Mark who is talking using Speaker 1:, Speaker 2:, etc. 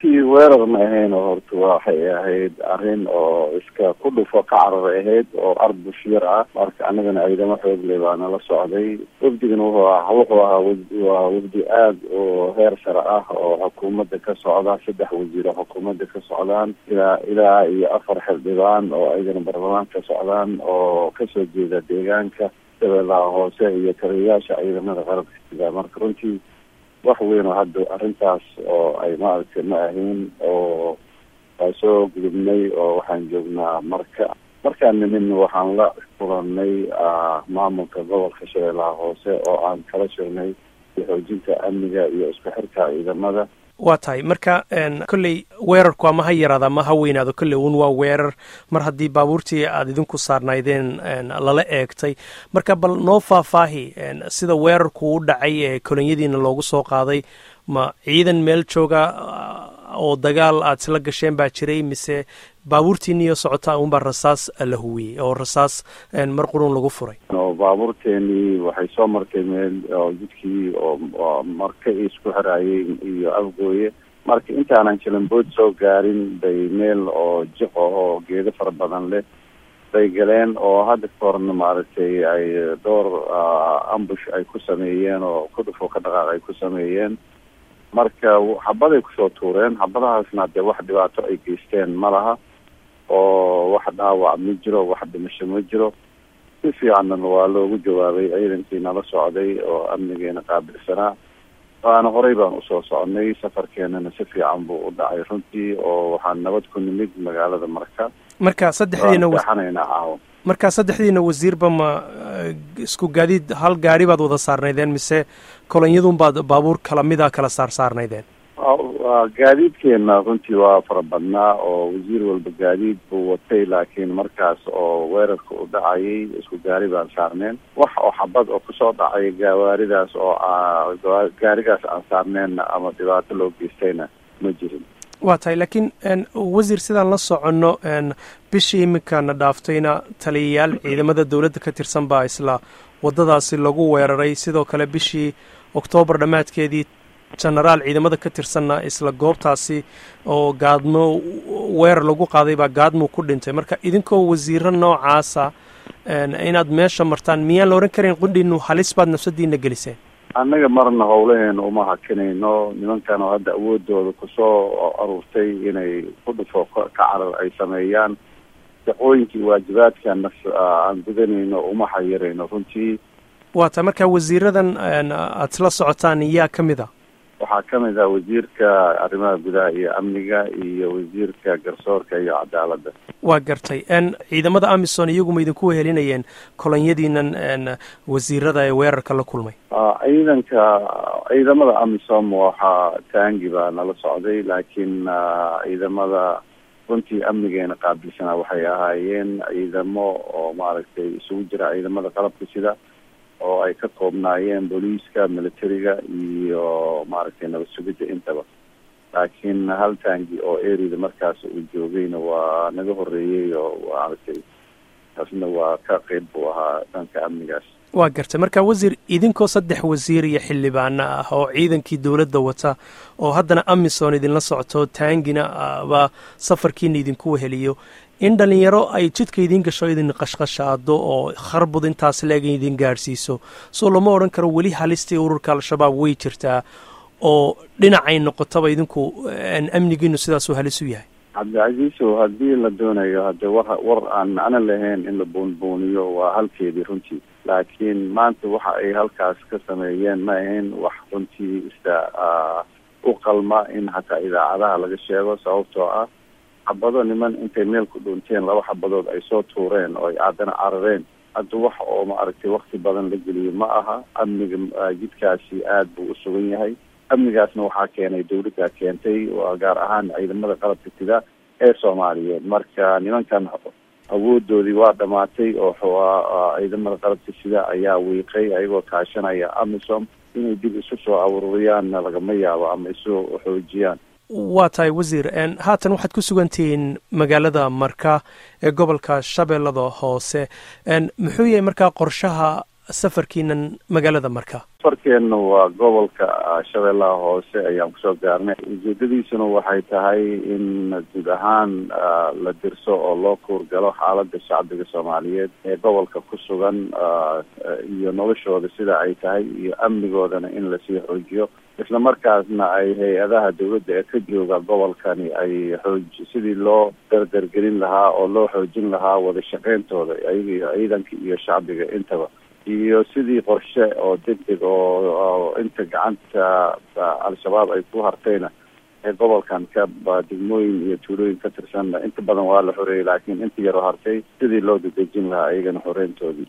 Speaker 1: weerar ma ahayn oo horta waxay ahayd arrin oo iska ku dhufo ka carar ahayd oo arbush yar ah marka anagana ciidamo xoogle baa nala socday wafdigana wuxuu ah wuxuu ahaa waa wafdi aad oo heer sare ah oo xukuumadda ka socda saddex wasiir oo xukuumadda ka socdaan ilaa ilaa iyo afar xildhibaan oo ayagana baarlamaan ka socdaan oo kasoo jeeda deegaanka shabeellaha hoose iyo taliyayaasha ciidamada qarabka sida marka runtii wax weyn oo hadda arrintaas oo ay maaragtay ma ahayn oo waa soo gudubnay oo waxaan joognaa marka markaan nimin waxaan la kulanay maamulka gobolka shabeellaha hoose oo aan kala sheegnay xoojinta amniga iyo isku xirka ciidamada
Speaker 2: waa tahay marka kolley weerarku ama ha yaraada ama ha weynaado kolley un waa weerar mar haddii baabuurtii aad idinku saarnaydeen lala eegtay marka bal noo faahfaahi sida weerarku u dhacay ee kolonyadiina loogu soo qaaday ma ciidan meel jooga oo dagaal aad isla gasheen baa jiray mise baabuurtiiniyo socotaa unbaa rasaas la huwiyey oo rasaas mar qurun lagu furay
Speaker 1: baabuurteenii waxay soo martay meel oo jidkii oo marka isku xiraayey iyo afgooye marka intaanan jalambood soo gaarin bay meel oo jiq oo geedo fara badan leh bay galeen oo hadda ka horna maaragtay ay dhowr ambush ay ku sameeyeen oo ku dhufo ka dhaqaaq ay ku sameeyeen marka xabaday kusoo tuureen xabadahaasna dee wax dhibaato ay geysteen ma laha oo wax dhaawac ma jiro wax dhimasho ma jiro si fiicanna waa loogu jawaabay ciidankii nala socday oo amnigeena qaabilsanaa waana horey baan usoo socnay safarkeenana si fiican buu u dhacay runtii oo waxaan nabad ku nimid magaalada marka
Speaker 2: marka saddexdiina
Speaker 1: waxanayna caawa
Speaker 2: marka saddexdiina wasiirba ma isku gaadiid hal gaari baad wada saarnaydeen mise kolonyadun baad baabuur kala mida kala saar saarnaydeen
Speaker 1: gaadiidkeena runtii waa fara badnaa oo wasiir walba gaadiid buu watay laakiin markaas oo weerarka u dhacayay isku gaari baan saarneen wax oo xabad oo kusoo dhacay gawaaridaas oo gaarigaas aan saarneenna ama dhibaato loo geystayna ma jirin
Speaker 2: waa tahay laakiin wasiir sidaan la soconno bishii iminkana dhaaftayna taliyayaal ciidamada dowladda ka tirsan baa isla waddadaasi lagu weeraray sidoo kale bishii oktoobar dhammaadkeedii genaraal ciidamada ka tirsanna isla goobtaasi oo gaadmo weerar lagu qaaday baa gaadmuu ku dhintay marka idinkoo wasiiro noocaasa inaad meesha martaan miyaan la odhan karayn qundhiinu halis baad nafsadiina geliseen
Speaker 1: annaga marna howlaheena uma hakinayno nimankan oo hadda awoodooda kusoo aruurtay inay ku dhufo ka carar ay sameeyaan shaqooyinkii waajibaadkan aan gudanayno uma xayirayno runtii
Speaker 2: waa tahay marka wasiiradan aad isla socotaan yaa ka mid a
Speaker 1: waxaa ka mid ah wasiirka arrimaha gudaha iyo amniga iyo wasiirka garsoorka iyo cadaaladda
Speaker 2: waa gartay ciidamada amison iyaguma idinku wehelinayeen kolonyadiinan wasiirada ee weerarka la kulmay
Speaker 1: ciidanka ciidamada amisom waxaa taangi baa nala socday laakiin ciidamada runtii amnigeena qaabilsanaa waxay ahaayeen ciidamo oo maaragtay isugu jira ciidamada qalabka sida oo ay ka koobnaayeen booliiska militariga iyo maaragtay nabad sugidda intaba laakiin hal taangi oo erida markaas uu joogayna waa naga horeeyey oo maaragtay taasna waa ka qeyb buu ahaa dhanka amnigaas
Speaker 2: waa gartay marka wasiir idinkoo saddex wasiir iyo xildhibaano ah oo ciidankii dowladda wata oo haddana amison idinla socto taangina ba safarkiina idinku weheliyo in dhalinyaro ay jidka idiin gasho idin qashqashaado oo kharbud intaas leeg idin gaadhsiiso soo lama odhan karo weli halistii ururka al-shabaab way jirtaa oo dhinacay noqotaba idinku amnigiinu sidaasuu halis u yahay
Speaker 1: cabdicasiisow haddii la doonayo hadde war war aan macno lahayn in la buunbuuniyo waa halkeedii runtii laakiin maanta waxa ay halkaas ka sameeyeen ma ahayn wax runtii ista u qalma in hataa idaacadaha laga sheego sababtoo ah xabado niman intay meel ku dhuunteen laba xabadood ay soo tuureen oo ay aadana carareen hadda wax oo maaragtay wakti badan la geliyo ma aha amniga jidkaasi aada buu u sugan yahay amnigaasna waxaa keenay dawladda keentay waa gaar ahaan ciidamada qalabka sida ee soomaaliyeed marka nimankan awoodoodii waa dhamaatay oo ciidamada qalabka sida ayaa wiiqay ayagoo kaashanaya amisom inay dib isu soo aruuriyaanna lagama yaabo ama isu xoojiyaan
Speaker 2: waa tahay wasiir haatan waxaad ku sugantihiin magaalada marka ee gobolka shabeellada hoose muxuu yahay markaa qorshaha safarkiinan magaalada marka
Speaker 1: safarkeenna waa gobolka shabeellaha hoose ayaan kusoo gaarnay ujeedadiisuna waxay tahay in guud ahaan la dirso oo loo kuurgalo xaalada shacbiga soomaaliyeed ee gobolka ku sugan iyo noloshooda sida ay tahay iyo amnigoodana in lasii xoojiyo isla markaasna ay hay-adaha dawladda ee ka jooga gobolkani ay xooj sidii loo dardargelin lahaa oo loo xoojin lahaa wada shaqeyntooda ayaga iyo ciidanka iyo shacbiga intaba iyo sidii qorshe oo degdeg oo inta gacanta al-shabaab ay ku hartayna ee gobolkan ka degmooyin iyo tuulooyin ka tirsan inta badan waa la xoreeyey laakiin inta yaroo hartay sidii loo dadejin lahaa iyagana xoreyntoodii